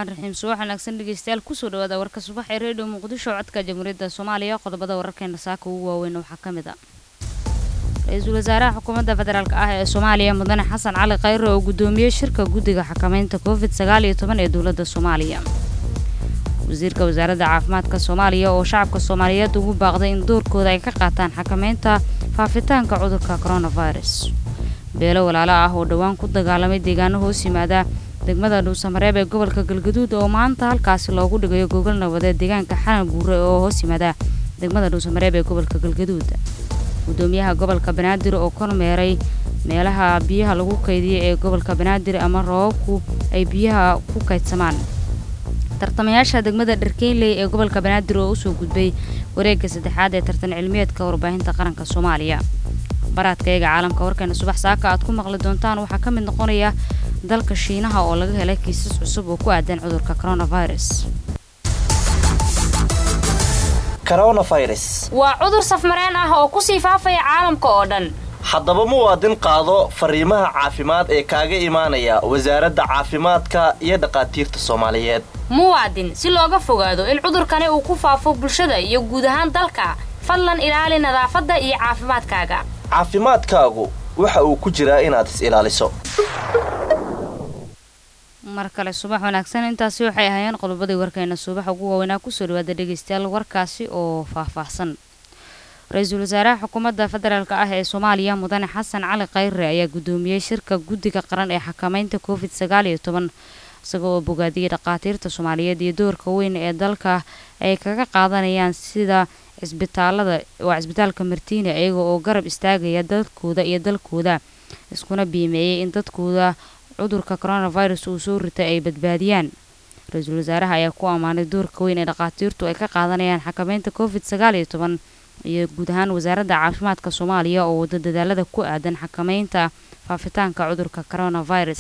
raxmaan raxiim subax wanaagsan dhegeystayaal kusoo dhawaada warka subax ee redio muqdisho codka jamhuuriyadda soomaaliya qodobada wararkeena saaka ugu waaweyn waxaa ka mid a ra-iisul wasaaraha xukuumadda federaalk ah ee soomaaliya mudane xasan cali khayre oo guddoomiyey shirka guddiga xakameynta covid sagaal iyo toban ee dowladda soomaaliya wasiirka wasaaradda caafimaadka soomaaliya oo shacabka soomaaliyeed ugu baaqday in doorkooda ay ka qaataan xakameynta faafitaanka cudurka coronavirus beelo walaalo ah oo dhowaan ku dagaalamay deegaano hoos yimaada degmada dhuusamareeb ee gobolka galgaduud oo maanta halkaasi loogu dhigayo gogol nabadeed deegaanka xanan buure oo hoos yimaada degmada dhuusamareeb ee gobolka galgaduud gudoomiyaha gobolka banaadir oo kormeeray meelaha biyaha lagu kaydiyay ee gobolka banaadir ama roobabku ay biyaha ku kaydsamaan tartamayaasha degmada dharkeynley ee gobolka banaadir oo usoo gudbay wareegga saddexaad ee tartan cilmiyeedka warbaahinta qaranka soomaaliya baraadkayaga caalamka warkeena subax saaka aad ku maqli doontaan waxaa ka mid noqonaya dalka shiinaha oo laga helay kiisas cusub oo ku aadan cudurka coronavirus coronavirus waa cudur safmareen ah oo kusii faafaya caalamka oo dhan haddaba muwaadin qaado fariimaha caafimaad ee kaaga imaanaya wasaaradda caafimaadka iyo dhakhaatiirta soomaaliyeed muwaadin si looga fogaado in cudurkani uu ku faafo bulshada iyo guud ahaan dalka fadlan ilaali nadaafadda iyo caafimaadkaaga caafimaadkaagu waxa uu ku jiraa inaad is ilaaliso mar kale subax wanaagsan intaasi waxay ahaayeen qodobadii warkeena subax ugu waaweynaa kusoo dhawaada dhegeystayaal warkaasi oo faahfaahsan ra-iisul wasaaraha xukuumadda federaalk ah ee soomaaliya mudane xasan cali khayre ayaa guddoomiyey shirka guddiga qaran ee xakameynta covid sagaal iyo toban isaga oo bogaadiyey dhakhaatiirta soomaaliyeed iyo doorka weyn ee dalka ay kaga qaadanayaan sida cisbitaalada waa cisbitaalka martiina iyaga oo garab istaagaya dadkooda iyo dalkooda iskuna biimeeyey in dadkooda cudurka coronavirus uu soo ritay ay badbaadiyaan ra-iisul wasaaraha ayaa ku ammaanay doorka weyn ee dhakhaatiirtu ay ka qaadanayaan xakameynta covid sagaal iyo toban iyo guud ahaan wasaaradda caafimaadka soomaaliya oo wada dadaalada ku aadan xakameynta faafitaanka cudurka coronavirus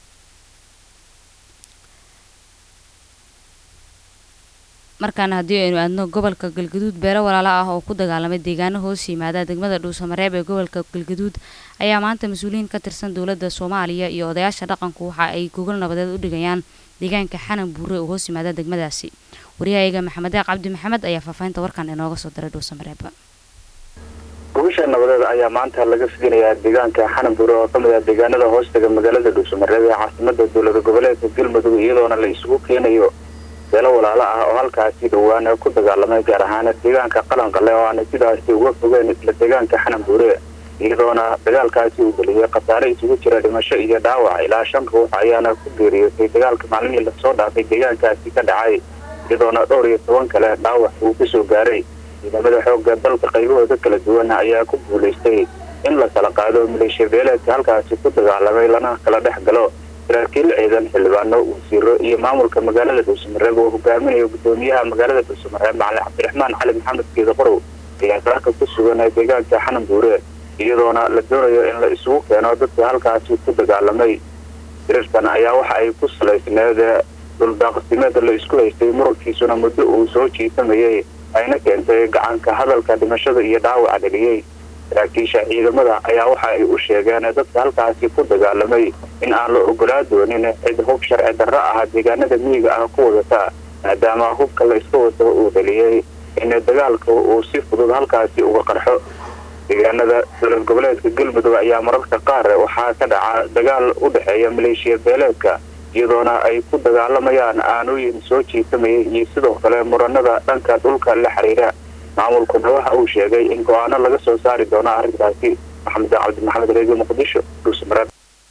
markaana haddii aynu aadno gobolka galgaduud beelo walaalo ah oo ku dagaalamay deegaano hoos yimaada degmada dhuusamareeb ee gobolka galgaduud ayaa maanta mas-uuliyiin ka tirsan dowladda soomaaliya iyo odayaasha dhaqanku waxa ay gogol nabadeed u dhigayaan deegaanka xanan buure oo hoos yimaada degmadaasi waryahayaga maxamed eeq cabdi maxamed ayaa faahfaahinta warkan inooga soo diray dhuusamareeb gogasha nabadeed ayaa maanta laga fidinayaa deegaanka xanan buure oo kamid ah deegaanada hoostaga magaalada dhuusamareeb ee caasimada dowlada goboleedka galmudug iyadoona la isugu keenayo beelo walaalo ah oo halkaasi dhowaan ku dagaalamay gaar ahaan deegaanka qalanqale oo aana sidaasi uga fogeen isla deegaanka xanan buure iyadoona dagaalkaasi uu geliyay khasaare isugu jira dhimasho iyo dhaawac ilaa shan ruux ayaana ku geeriyootay dagaalka maalmihii lasoo dhaafay deegaankaasi ka dhacay iyadoona dhowr iyo toban kale dhaawac uu kasoo gaaray ciidamada xooga dalka qaybahooda kala duwan ayaa ku guulaystay in la kala qaado maleeshiya beeleedka halkaasi ku dagaalamay lana kala dhex galo saraakiil ciidan xildhibaano wasiiro iyo maamulka magaalada dhuusamareeb oo hogaaminayo gudoomiyaha magaalada dhuusamareeb macalin cabdiraxmaan cali maxamed geeda qorow ayaa saaka ku sugan deegaanka xanan buure iyadoona la doonayo in la isugu keeno dadka halkaasi ku dagaalamay dirirkan ayaa waxa ay ku salaysneed dhuldaaqsimeed la isku haystay murankiisuna muddo uu soo jiitamayay ayna keentay gacanka hadalka dhimashada iyo dhaawaca dheliyey saraakiisha ciidamada ayaa waxa ay u sheegeen dadka halkaasi ku dagaalamay in aan la ogolaa doonin cid hub sharci darro ah deegaanada miyiga ah ku wadata maadaama hubka la iska wato uu dheliyey in dagaalka uu si fudud halkaasi uga qarxo deegaanada dowlad goboleedka galmudug ayaa mararka qaar waxaa ka dhaca dagaal u dhexeeya maleeshiya beeleedka iyadoona ay ku dagaalamayaan aanooyin soo jiitamayay iyo sidoo kale muranada dhanka dhulka la xiriira maamulkuna waxa uu sheegay in go-aano laga soo saari doono arrintaasi maxamed cabdi maxamed reedio muqdisho dhuusamareeb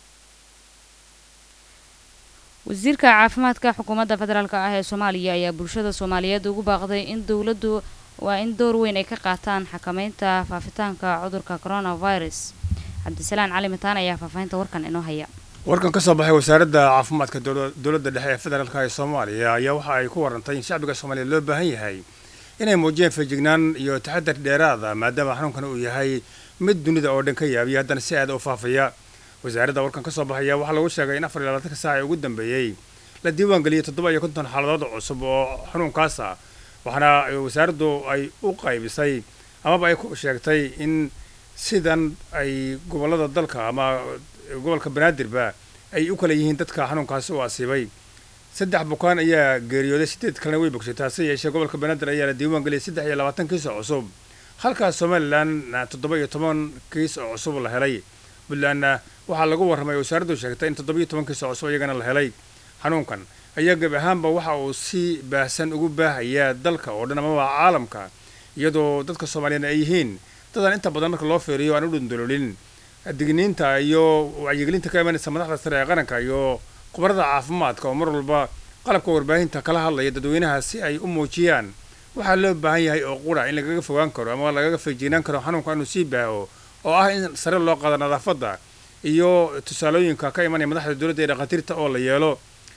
wasiirka caafimaadka xukuumadda federaalk ah ee soomaaliya ayaa bulshada soomaaliyeed ugu baaqday in dowladdu waa in door weyn ay ka qaataan xakameynta faafitaanka cudurka coronavirus cabdisalaan cali mataan ayaa faahfaahinta warkan inoo haya warkan ka soo baxay wasaaradda caafimaadka dowladda dhexe ee federaalk ee soomaaliya ayaa waxa ay ku warantay in shacbiga soomaaliya loo baahan yahay inay muujiyeen feejignaan iyo taxadar dheeraada maadaama xanuunkan uu yahay mid dunida oo dhan ka yaabiya haddana si aada u faafaya wasaaradda warkan ka soo baxaya waxaa lagu sheegay in afar iyo labaatanka saac ee ugu dambeeyey la diiwaan geliyey toddoba iyo konton xaaladood cusub oo xanuunkaas ah waxaana wasaaraddu ay u qaybisay amaba ay ku sheegtay in sidan ay gobollada dalka ama gobolka banaadirba ay u kala yihiin dadka xanuunkaasi u asiibay saddex bukaan ayaa geeriyooday sideed kalena way bogsatay hase yeeshee gobolka banaadir ayaa la diiwaan geliyay saddex iyo labaatan kiis oo cusub halkaas somalilan toddoba iyo toban kiis oo cusub la helay puntlandna waxaa lagu warramay wasaaraddu sheegtay in toddoba iyo toban kiis oo cusub iyagana la helay xanuunkan ayaa gebi ahaanba waxa uu si baahsan ugu baahayaa dalka oo dhan amaba caalamka iyadoo dadka soomaaliyeed ay yihiin dadaan inta badan marka loo feeriyo aan u dhundulolin digniinta iyo wacyigelinta ka imanaysa madaxda sare ee qaranka iyo khubarada caafimaadka oo mar walba qalabka warbaahinta kala hadlaya dadweynaha si ay u muujiyaan waxaa loo baahan yahay oo qura in lagaga fogaan karo ama lagaga feejignaan karo xanuunka inuu sii baaho oo ah in sare loo qaado nadaafadda iyo tusaalooyinka ka imanaya madaxda dowladda ee dhakhaatiirta oo la yeelo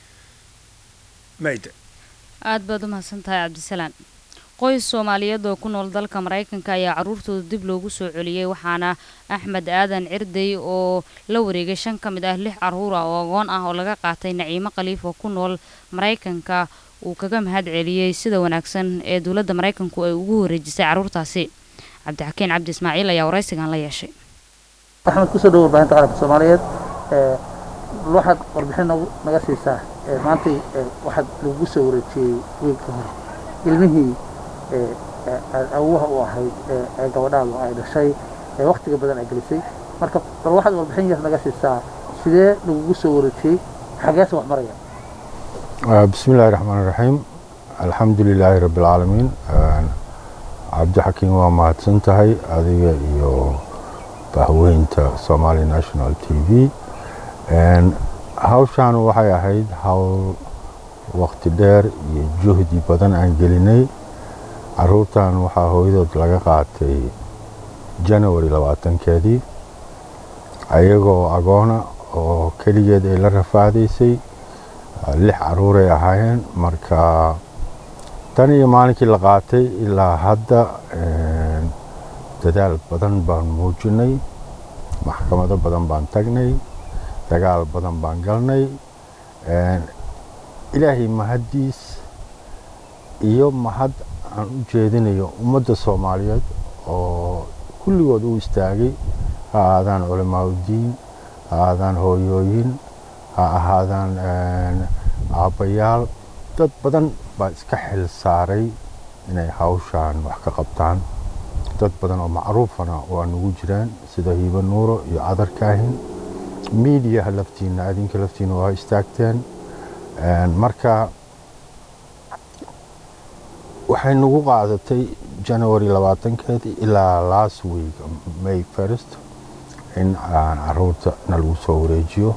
mayd aad baad u mahadsan tahay cabdisalaan qoys soomaaliyeed oo ku nool dalka maraykanka ayaa carruurtooda dib loogu soo celiyey waxaana axmed aadan cirdey oo la wareegay shan ka mid ah lix carruur ah oo agoon ah oo laga qaatay naciimo khaliif oo ku nool maraykanka uu kaga mahad celiyey sida wanaagsan ee dowladda maraykanku ay ugu wareejisay carruurtaasi cabdixakiin cabdi ismaaciil ayaa waraysigan la yeeshay axmed kusoo dhawo warbaahinta qaranka soomaaliyeed waxaad warbixin naga siisaa maantay waxaad lagu soo wareejiyey wiilka hore ilmihii awuha u ahayd ee gabadhaadu ay dhashay ee waktiga badan ay gelisay marka bal waxaad warbixin yar naga siisaa sidee lagugu soo wareejiyey xageese wax maraya بسم الله الرحمن الرحيم الحمد لله رب العالمين cabdi xakiin waa mahadsan tahay adiga iyo bahweynta somali national t v hawshaan waxay ahayd hawl wakti dheer iyo juhdi badan aan gelinay caruurtan waxaa hooyadood laga qaatay janawari labaatankeedii ayagoo agoona oo keligeed ay la rafaadaysay lix caruuray ahaayeen marka tan iyo maalinkii la qaatay ilaa hadda dadaal badan baan muujinay maxkamado badan baan tagnay dagaal badan baan galnay ilaahay mahaddiis iyo mahad aan u jeedinayo ummadda soomaaliyeed oo kulligood u istaagay ha ahaadaan culamaauddiin ha ahaadaan hooyooyin ha ahaadaan aabbayaal dad badan baa iska xil saaray inay hawshaan wax ka qabtaan dad badan oo macruufana waa nugu jiraan sida hiiba nuuro iyo cadarkaahin miidiyaha laftiina adinka laftiina waa istaagteen marka waxay nagu qaadatay janawari labaatankeedii ilaa last week may first in aan caruurta na lagu soo wareejiyo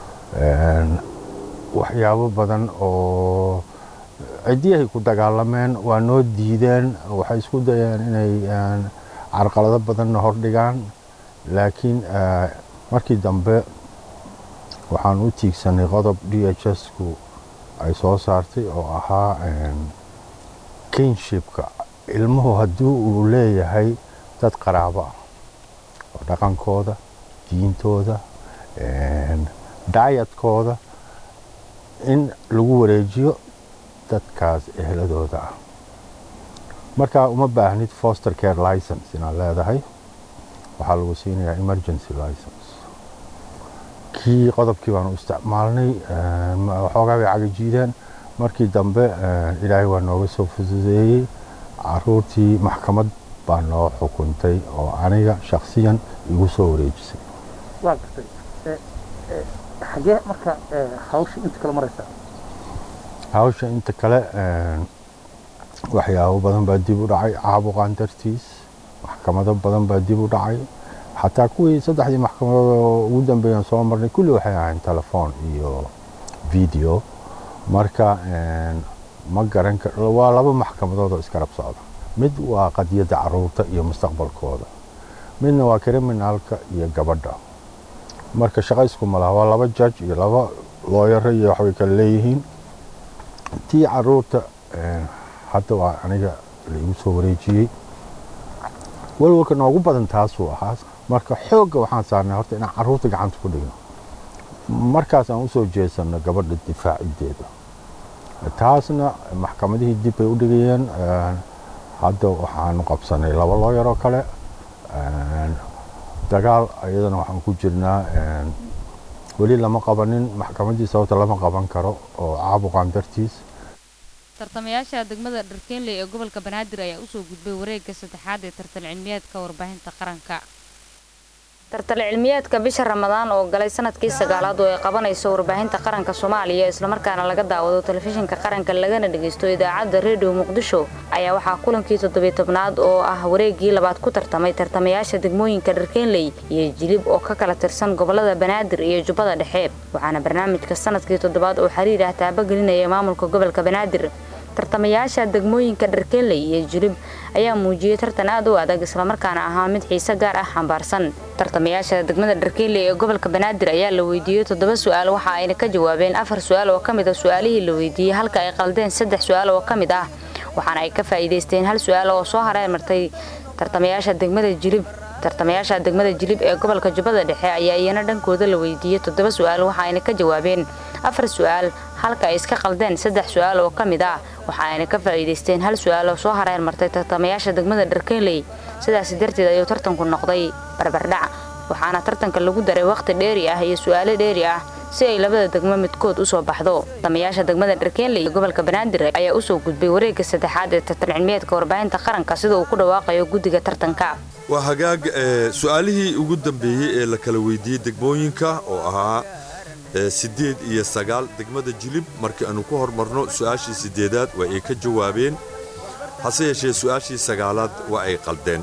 waxyaabo badan oo ciddiyahay ku dagaalameen waa noo diideen waxay isku dayeen inay carqalado badanna hordhigaan laakiin markii dambe waxaan u tiigsanay qodob d h s-ku ay soo saartay oo ahaa kinshipka ilmuhu haddii uu leeyahay dad qaraabo ah oo dhaqankooda diintooda daayadkooda in lagu wareejiyo dadkaas ehladooda ah marka uma baahnid foster care license inaad leedahay waxaa lagu siinayaa emergency license kii qodobkii baan u isticmaalnay waxoogaa bay cagajiideen markii dambe ilaahay waa nooga soo fududeeyey caruurtii maxkamad baa noo xukuntay oo aniga shaksiyan igu soo wareejisay waa gartay xagee marka hawsha inta kale maraysaa hawsha inta kale waxyaabo badan baa dib u dhacay caabuqaan dartiis maxkamado badan baa dib u dhacay xataa kuwii saddexdii maxkamadood oo ugu dambeeyaan soo marnay kulli waxay ahayn telefoon iyo video marka ma garan kar waa laba maxkamadood oo iskarab socda mid waa qadiyadda caruurta iyo mustaqbalkooda midna waa kriminaalka iyo gabadha marka shaqa iskuma laha waa laba judge iyo laba looyaro iyo waxbay kale leeyihiin tii caruurta hadda waa aniga laigu soo wareejiyey walwalka noogu badan taasuu ahaa marka xoogga waxaan saarnay horta inaan caruurta gacanta ku dhigno markaas aan usoo jeesanno gabadha difaacideeda taasna maxkamadihii dib bay u dhigayeen hadda waxaanu qabsanay laba looyaroo kale dagaal iyadana waxaan ku jirnaa weli lama qabanin maxkamaddii sababta lama qaban karo oo caabuqan dartiis tartamayaasha degmada dharkeenley ee gobolka banaadir ayaa usoo gudbay wareegga saddexaad ee tartan cilmiyeedka warbaahinta qaranka tartan cilmiyeedka bisha ramadaan oo galay sanadkii sagaalaad oo ay qabanayso warbaahinta qaranka soomaaliya islamarkaana laga daawado telefishinka qaranka lagana dhagaysto idaacadda redio muqdisho ayaa waxaa kulankii toddobiy tobnaad oo ah wareeggii labaad ku tartamay tartamayaasha degmooyinka dharkeenley iyo jilib oo ka kala tirsan gobolada banaadir iyo jubbada dhexe waxaana barnaamijka sanadkii toddobaad oo xiriir ah taabagelinaya maamulka gobolka banaadir tartamayaasha degmooyinka dharkeenley iyo jilib ayaa muujiyey tartan aad u adag islamarkaana ahaa mid xiise gaar ah xambaarsan tartamayaasha degmada dharkeenley ee gobolka banaadir ayaa la weydiiyey toddoba su-aal waxa ayna ka jawaabeen afar su-aal oo ka mid a su-aalihii la weydiiyey halka ay qaldeen saddex su-aal oo ka mid ah waxaana ay ka faa'iidaysteen hal su-aal oo soo hareer martay tartamayaasha degmada jilib tartamayaasha degmada jilib ee gobolka jubbada dhexe ayaa iyana dhankooda la weydiiyey toddoba su-aal waxa ayna ka jawaabeen afar su-aal halka ay iska qaldeen saddex su-aal oo ka mid ah waxa ayna ka faa'iidaysteen hal su-aal oo soo hareer martay tartamayaasha degmada dharkeenley sidaasi darteed ayuu tartanku noqday barbardhac waxaana tartanka lagu daray wakhti dheeri ah iyo su-aalo dheeri ah si ay labada degmo midkood usoo baxdo tartamayaasha degmada dharkeenley ee gobolka banaadir ayaa usoo gudbay wareegga saddexaad ee tartan cilmiyeedka warbaahinta qaranka sida uu ku dhawaaqayo guddiga tartanka waa hagaag su-aalihii ugu dambeeyey ee la kala weydiiyey degmooyinka oo ahaa siddeed iyo sagaal degmada jilib markii aanu ku hormarno su-aashii siddeedaad waa ay ka jawaabeen hase yeeshee su-aashii sagaalaad waa ay qaldeen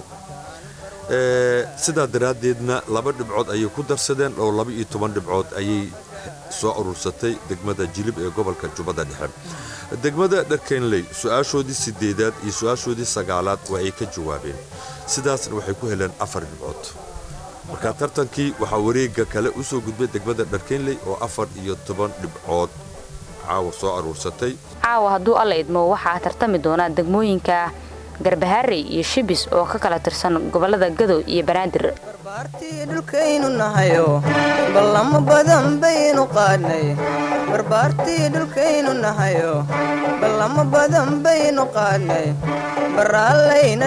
sidaa daraaddeedna laba dhibcood ayay ku darsadeen oo laba iyo toban dhibcood ayay soo urursatay degmada jilib ee gobolka jubbada dhexe degmada dharkenley su-aashoodii siddeedaad iyo su-aashoodii sagaalaad waa ay ka jawaabeen sidaasna waxay ku heleen afar dhibcood marka tartankii waxaa wareegga kale u soo gudbay degmada dharkenley oo afar iyo toban dhibcood caawa soo aruursatay caawa hadduu alla idmo waxaa tartami doona degmooyinka garbaharey iyo shibis oo ka kala tirsan gobolada gadow iyo banaadir barbaartii dhulkaynu nahayo ballamo badan baynu qaadnay barbaartii dhulkaynu nahayo ballamo badan baynu qaadnay baraallayna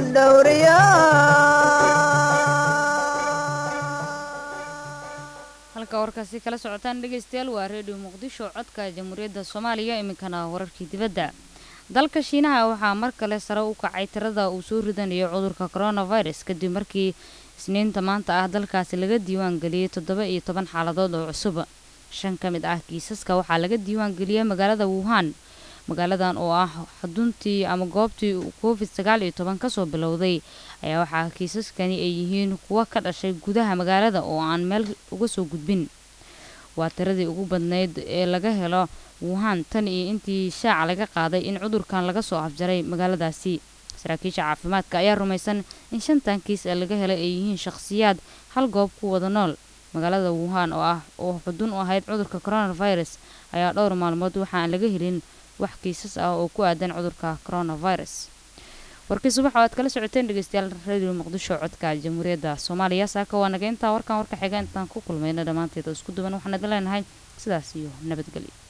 halka warkaasi kala socotaan dhegaystayaal waa reediyo muqdisho codka jamhuuriyadda soomaaliya iminkana wararkii dibadda dalka shiinaha waxaa mar kale sare u kacay tirada uu soo ridanayo cudurka coronavirus kadib markii isniinta maanta ah dalkaasi laga diiwaan geliyey toddoba iyo toban xaaladood oo cusub shan ka mid ah kiisaska waxaa laga diiwaan geliyey magaalada wuhan magaaladan oo ah xuduntii ama goobtii uu covid sagaal iyo toban kasoo bilowday ayaa waxaa kiisaskani ay yihiin kuwa ka dhashay gudaha magaalada oo aan meel uga soo gudbin waa tiradii ugu badnayd ee laga helo wuhan tan iyo intii shaaca laga qaaday in cudurkan laga soo afjaray magaaladaasi saraakiisha caafimaadka ayaa rumaysan in shantan kiis ee laga helay ay yihiin shakhsiyaad hal goob ku wada nool magaalada wuhan oo ah oo xudun u ahayd cudurka coronavirus ayaa dhowr maalmood waxaan laga helin wax kiisas ah oo ku aadan cudurka coronavirus warkii subax oo aad kala socoteen dhegeystayaal radio muqdisho codka jamhuuriyadda soomaaliya saaka waa naga intaa warkan warka xiga intaan ku kulmayna dhammaanteed oo isku duwan waxaan idin leenahay sidaas iyo nabadgelyo